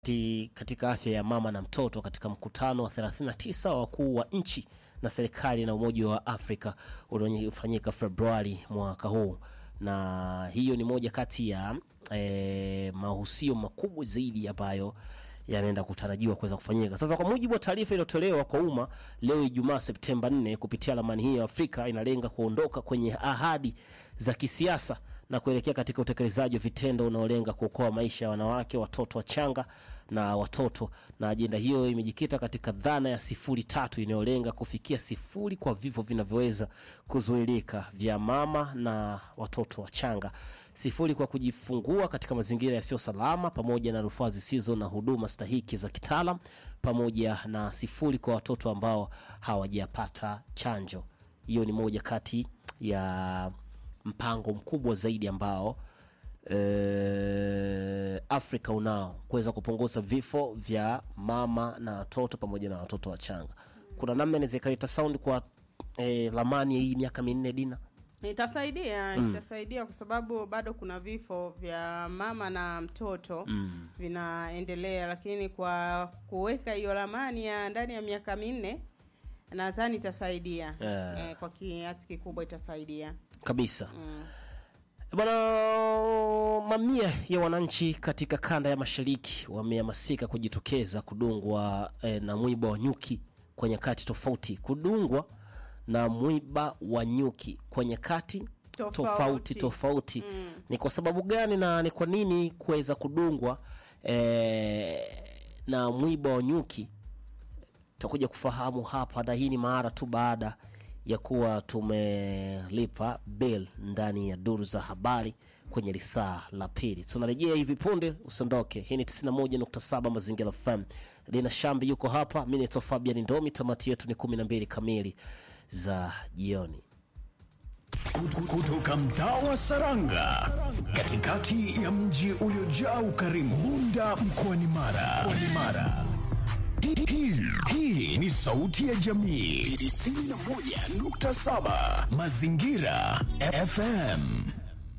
Ti- katika afya ya mama na mtoto katika mkutano wa 39 wa wakuu wa nchi na serikali na Umoja wa Afrika uliofanyika Februari mwaka huu, na hiyo ni moja kati ya eh, mahusio makubwa zaidi ambayo yanaenda kutarajiwa kuweza kufanyika. Sasa, kwa mujibu wa taarifa iliyotolewa kwa umma leo Ijumaa Septemba 4 kupitia ramani hiyo ya Afrika inalenga kuondoka kwenye ahadi za kisiasa na kuelekea katika utekelezaji wa vitendo unaolenga kuokoa maisha ya wanawake, watoto wachanga na watoto. Na ajenda hiyo imejikita katika dhana ya sifuri tatu inayolenga kufikia sifuri kwa vifo vinavyoweza kuzuilika vya mama na watoto wachanga, sifuri kwa kujifungua katika mazingira yasiyo salama, pamoja na rufaa zisizo na huduma stahiki za kitaalam, pamoja na sifuri kwa watoto ambao hawajapata chanjo. Hiyo ni moja kati ya mpango mkubwa zaidi ambao eh, Afrika unao kuweza kupunguza vifo vya mama na watoto pamoja na watoto wachanga. Kuna namna inaweza ikaleta sound kwa eh, ramani ya hii miaka minne Dina. Itasaidia, itasaidia kwa sababu bado kuna vifo vya mama na mtoto vinaendelea, lakini kwa kuweka hiyo ramani ya ndani ya miaka minne nadhani itasaidia Yeah. eh, kwa kiasi kikubwa itasaidia kabisa bwana. Mamia ya wananchi katika kanda ya mashariki wamehamasika kujitokeza kudungwa eh, na mwiba wa nyuki kwa nyakati tofauti, kudungwa na mwiba wa nyuki kwa nyakati Tofauti. tofauti tofauti. Ni kwa sababu gani na ni kwa nini kuweza kudungwa eh, na mwiba wa nyuki tutakuja kufahamu hapa, na hii ni mara tu baada ya kuwa tumelipa bill ndani ya duru za habari kwenye lisaa la pili. Tunarejea hivi punde, usiondoke. Hii ni 91.7 Mazingira FM. Lina Shambi yuko hapa, mi naitwa Fabian Ndomi. Tamati yetu ni 12 kamili za jioni. Kutu- kutoka mtaa wa Saranga katikati ya mji uliojaa ukarimu Bunda mkoani Mara. Mkoani Mara. Hii- hii- Hii ni sauti ya jamii 91.7 Mazingira FM.